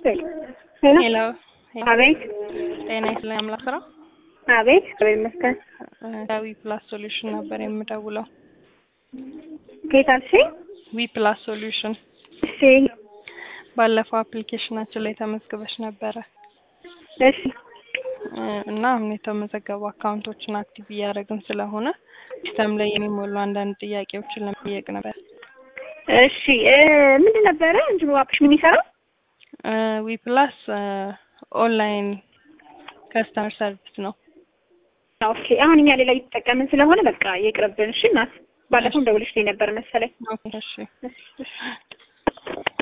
ሄሎ ሄሎ አቤት ጤና ይስጥልኝ አምላክ ስራ አቤት እግዚአብሔር ይመስገን። ዊ ፕላስ ሶሉሽን ነበር የምደውለው። ከየት አልሽኝ? ዊ ፕላስ ሶሉሽን እሺ ባለፈው አፕሊኬሽናችን ላይ ተመዝግበሽ ነበረ እሺ እ እና አሁን የተመዘገቡ አካውንቶችን አክቲቭ እያደረግን ስለሆነ ሲስተም ላይ የሚሞሉ አንዳንድ ጥያቄዎችን ለመጠየቅ ነበር። እሺ እ ምንድን ነበረ እንትኑ አፕሽ ምን ይሰራው? ዊ ፕላስ ኦንላይን ከስተመር ሰርቪስ ነው። ኦኬ አሁን እኛ ሌላ እየተጠቀምን ስለሆነ በቃ ይቅርብን። እሺ እናት ባለፈው ደውልሽ ነበር መሰለኝ። ኦኬ እሺ እሺ እሺ